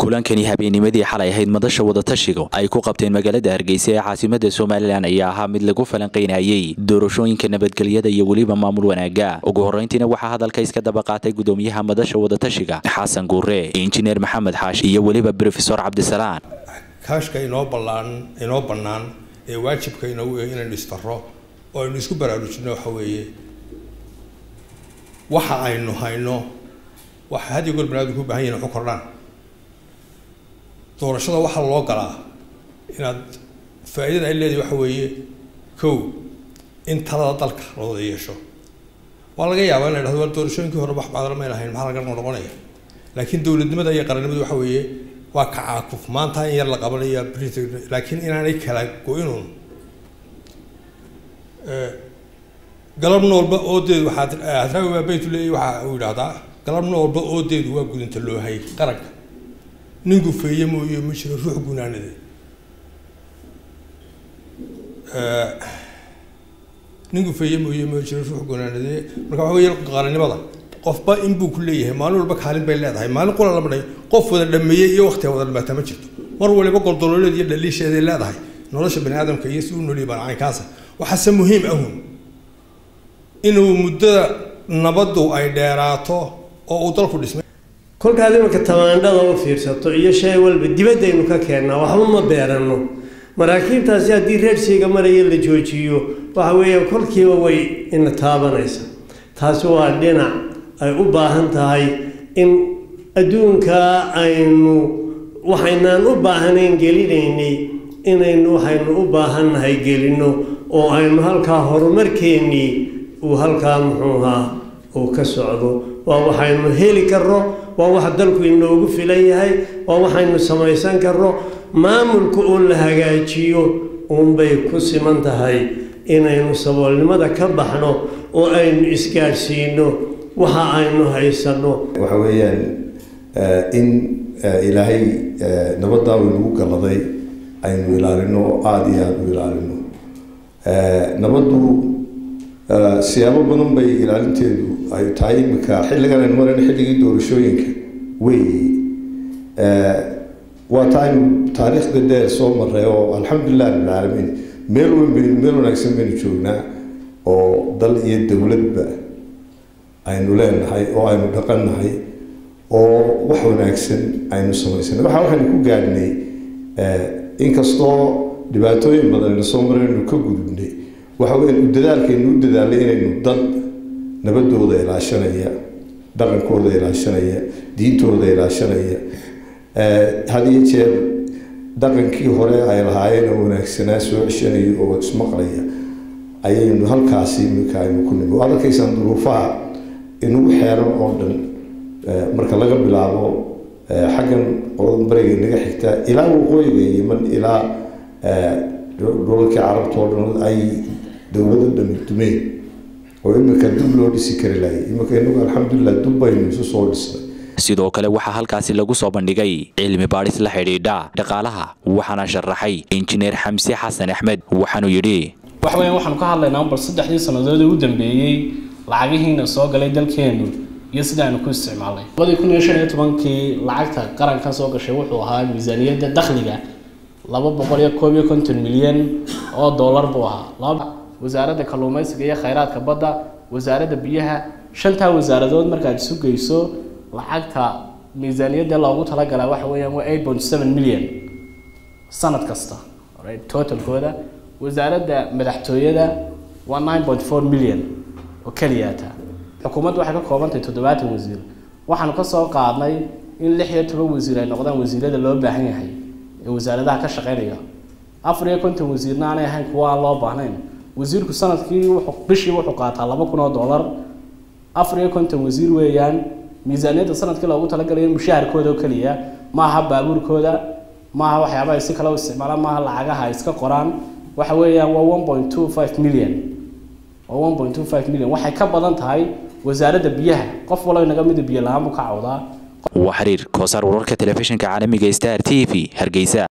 kulankani habeennimadii xalay ahayd madasha wadatashiga ay ku qabteen magaalada hargeysa ee caasimada somalilan ayaa ahaa mid lagu falanqaynayay doorashooyinka nabadgelyada iyo weliba maamul wanaaga ugu horreyntiina waxaa hadalka iska daba qaatay gudoomiyaha madasha wadatashiga xasan guure injineer maxamed xaash iyo weliba brofesor cabdisalaan kaashka inoo ballaan inoo bannaan ee waajibka inoogu yahay inaynu istarro oo aynu isku baraarujino waxa weeye waxa aynu hayno waxa had iyo goor banaadamku u bahan yahin waxu kordhaan doorashada waxaa loo galaa inaad faa'iidada ay leedahay waxa weeye kow in talada dalka la wada yeesho waa laga yaabaa in la dhahdo waa doorashooyinkii hore wax baadala mayn ahayn maxaa laga noqonaya laakiin dowladnimada iyo qarannimadu waxa weeye waa kacaakuf maanta in yar la qabanaya brit laakiin inaanay kala go-inuun galabna walba oodeedu waxaad hadraawi baa baytu leeyahy waxa uu yidhahdaa galabna walba oodeedu waa gudinta loohay qaranka nin gufeeye mooye ma jiro ruux gunaanade nin gufeeye mooye ma jiro ruux gunaanade marka waxa weeye qarannimada qofba inbuu ku leeyahay maalin walba kaalin bay leedahay maalin qula lama dhayo qof wada dhameeyey iyo waqtiga wada dhamaataa ma jirto mar waliba goldololeed iyo dhaliisheeday leedahay nolosha bani aadamka iyo si u nooliyay baan caynkaasa waxaase muhiim ahun inuu muddada nabaddu ay dheeraato oo uu dalku dhismay kolkaad imanka tamaandhada u fiirsato iyo shay walba dibaddaynu ka keennaa waxba ma beeranno maraakiibtaasi haddii reersiiga maraya la joojiyo waxa weeye kolkiiba way ina taabanaysa taasi waa dhinac ay u baahan tahay in adduunkaa aynu waxaynaan u baahanayn gelinaynay inaynu waxaynu u baahannahay gelinno oo aynu halkaa horumarkeennii uu halkaa muxuuhaa uu ka socdo waa waxaynu heli karno waa wax dalku inoogu filan yahay waa waxaynu samaysan karno maamulka oo la hagaajiyo uunbay ku siman tahay inaynu saboolnimada ka baxno oo aynu isgaadhsiino waxa aynu haysanno waxa weeyaan in ilaahay nabaddaa waynagu galladay aynu ilaalino oo aada iyo aada u ilaalino nabaddu siyaabo badan bay ilaalinteedu ay tahay iminka xilligan aynu marayno xilligii doorashooyinka weeye waa ta aynu taariikhda dheer soo maray oo alxamdulilah rabbilcaalamiin meel weyn baynu meel wanaagsan baynu joognaa oo dal iyo dowladba aynu leenahay oo aynu dhaqannahay oo wax wanaagsan aynu samaysanay waxa waxaynu ku gaadhnay inkastoo dhibaatooyin badan ayna soo maray aynu ka gudubnay waxa weya u dadaalkaynu u dadaalay inaynu dad nabadooda ilaashanaya dhaqankooda ilaashanaya diintooda ilaashanaya had iyo jeer dhaqankii hore ay lahaayeen oo wanaagsanaa soo ceshanaya oo ismaqlaya ayaynu halkaasi iminka aynu ku nimi waad arkaysaan duruufaha inagu xeeran oo dhan marka laga bilaabo xaggan qolada bariga inaga xigta ilaa waqooyiga yeman ilaa dhulalkii carabta oo dhan ay dowlado dhami dumeen oo iminka dub loo dhisi kari lahay iminka inagu alxamdulilah dub baynu isu soo dhisnay sidoo kale waxaa halkaasi lagu soo bandhigay cilmi baadhis la xidhiidha dhaqaalaha waxaana sharaxay injineer xamse xasan axmed waxaanuu yidhi waxa weeyaan waxaanu ka hadlaynaa bal saddexdii sannadood ee u dambeeyey lacagihiina soo galay dalkeennu iyo sida aanu ku isticmaalnay labadii kun iyo shan iyo tobankii lacagta qarankan soo gashay wuxuu ahaa miisaaniyadda dakhliga laba boqol iyo koob iyo konton milyan oo dollar buu ahaa wasaaradda kalluumaysiga iyo khayraadka badda wasaaradda biyaha shantaa wasaaradood markaad isu geyso lacagta miisaaniyadda loogu talagalaa waxa weeyaan waa eight point seven million sanad kasta totalkooda wasaaradda madaxtooyada waa nine point four million oo keliyaata xukuumaddu waxay ka koobantahay toddobaatan wasiir waxaanu ka soo qaadnay in lix iyo toban wasiir ay noqdaan wasiirada loo baahan yahay ee wasaaradaha ka shaqeynaya afar iyo konton wasiirna aanay ahayn kuwa aan loo baahnayn wasiirku sanadkii wuxuu bishii wuxuu qaataa laba kun oo dollar afar iyo konton wasiir weeyaan miisaaniyadda sanadkii loogu talagalay mushaharkooda oo keliya maaha baabuurkooda maaha waxyaaba ay si kale u isticmaalaan maaha lacagaha ay iska qoraan waxa weeyaan waa one point two five million waa one point two five million waxay ka badan tahay wasaaradda biyaha qof walba inaga mida biyo la-aan buu ka cawdaa waa xiriir koosaar wararka telefishinka caalamiga star t v hargeysa